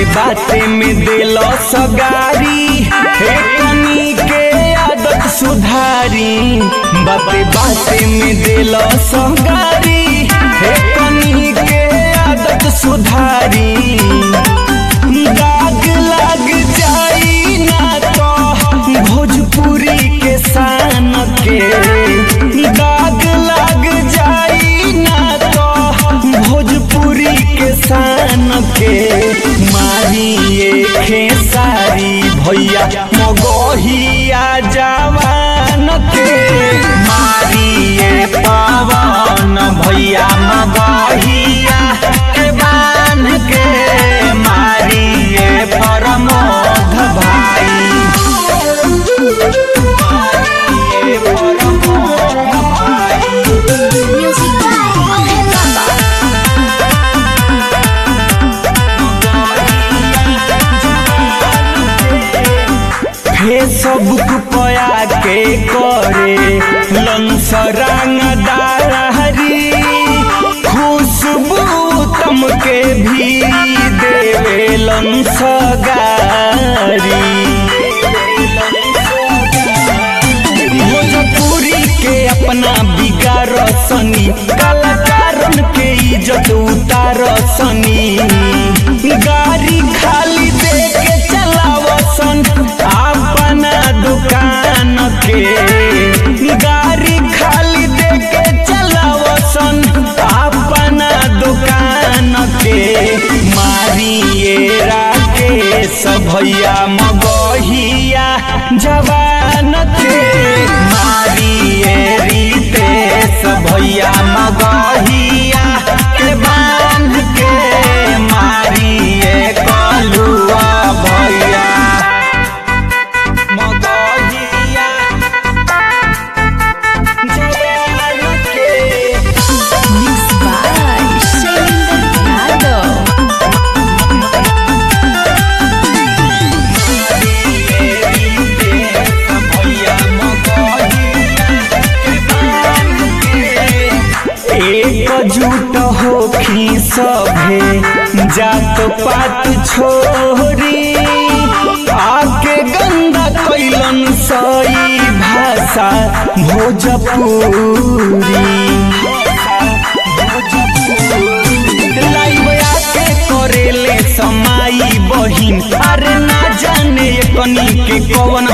बाते में दिल सगारी हे कनी के आदत सुधारी बाते बाते में दिल सगारी हे कनी के आदत सुधारी दाग लग जाई ना तो भोजपुरी के शान के दाग लग जाई ना तो भोजपुरी के शान के मारिए खेसारी भैया मगहिया जवान के मारिए पवन भैया मगहिया के बान के मारिए परमोध भाई मारिए परमोध भाई Music by Mohan Baba. Facebook पया के करे लंसरंग दारी खुशबू तम के भी देवे लंसगारी भोजपुरी के अपना बिगार सनी कलाकारन के इज्जत उतार सनी गाड़ी खाली दे के चलावसन अपना दुकान के गाड़ी खाली दे के चलावसन अपना दुकान के मारिए राकेश भैया मगहिया जवान के मारिए रितेश भैया मगहिया के बांध के मारिए कलुआ भैया मगहिया जवान के Mixed by Shailendra Yadav. एकजुट होखी सभे जात पात छोरी आके गंदा कैलन सई भाषा भोजपुरी लाइव आके करेले समाई बहिन अरे ना जाने कनी के कवन